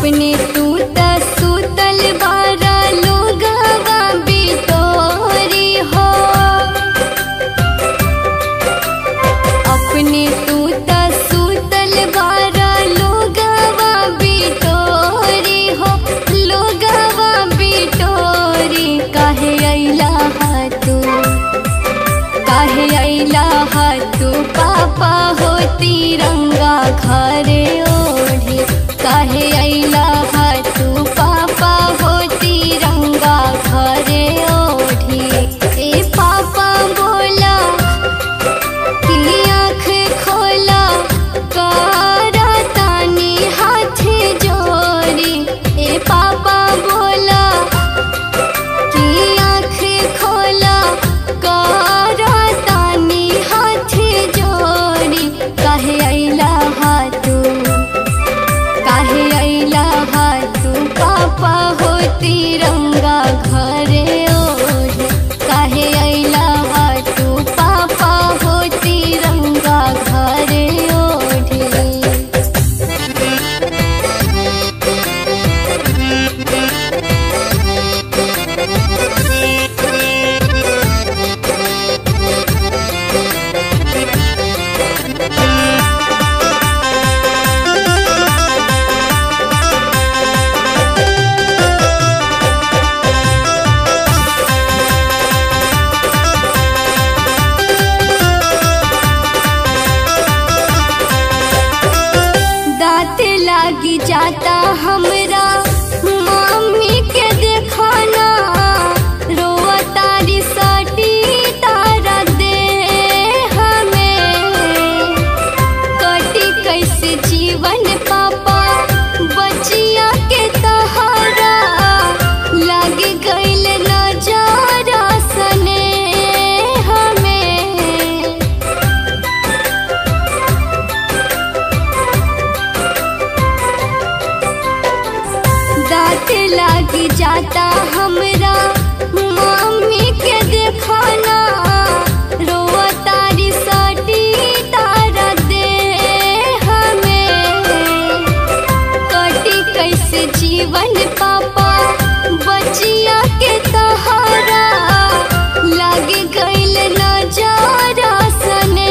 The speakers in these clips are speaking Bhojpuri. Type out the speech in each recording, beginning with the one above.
अपने तू त सुतल बारा लोगवा बिटोरी हो अपने तू त सुतल बारा लोगवा बिटोरी हो लोगवा बिटोरी काहे अइला हा तू काहे अइला हा तू पापा हो तिरंगा घरे ओढ़ी काहे अइला हा तू पापा हो तिरंगा घरे ओढ़ी ए पापा बोला की आँख खोला कारा तानी हाथ जोड़ी ए पापा बोला की आँख खोला कारा तानी हाथ जोड़ी काहे अइला हा तू काहे अइला हा तू पापा हो तिरंगा घरे ओढ़े काहे अइला हा तू पापा हो तिरंगा घरे ओढ़े दांत लागी जाता हमरा मम्मी के देखाना रोआ तारी सटी तारा दे हमें कटी कैसे जीवन पापा बचिया के तहारा लाग गइल नजारा सने हमें दांत लागी जाता हमरा मम्मी के देखाना रोआ तारी सटी तारा दे हमें कटी कैसे जीवन पापा बचिया के तहारा लाग गइल नजारा सने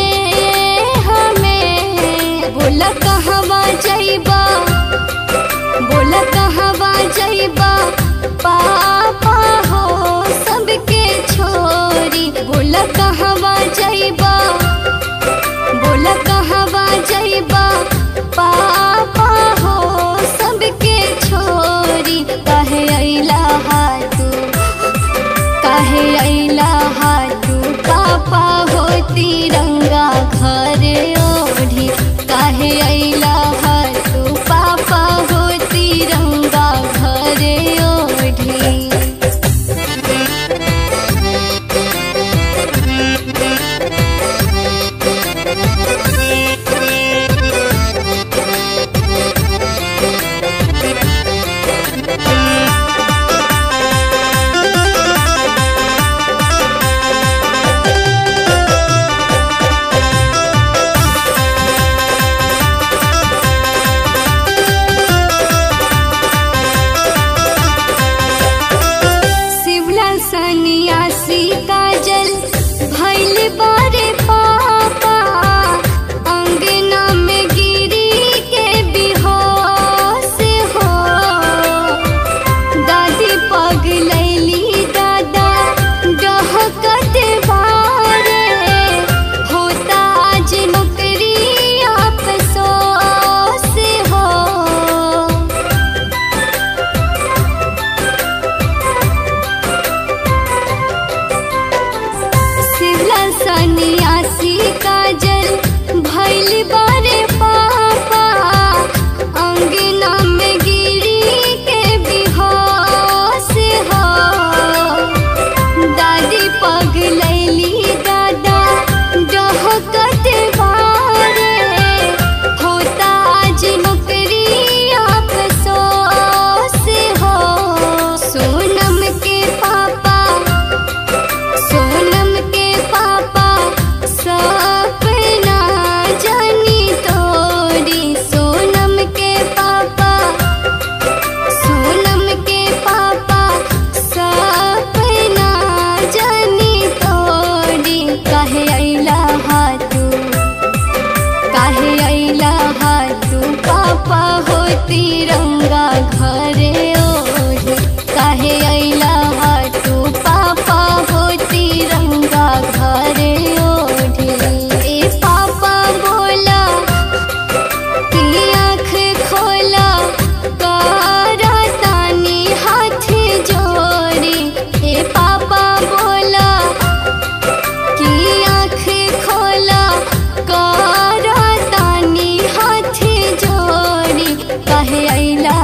हमें बोला कहवा जइबा बोला कहवा जइबा पापा हो सबके छोरी बोला कहवा जइबा बोला कहवा जइबा पापा हो सबके छोरी काहे अइला हा तू काहे अइला हा तू पापा हो तिरंगा घरे ओढ़ी काहे अइला पापा हो तिरंगा घरे ओढ़ी काहे अइला हा तू पापा हो तिरंगा घरे ओढ़ी ए पापा बोला की आँख खोला कारा तानी हाथ जोड़ी ए पापा बोला की आँख खोला कारा तानी हाथ जोड़ी कहे अइला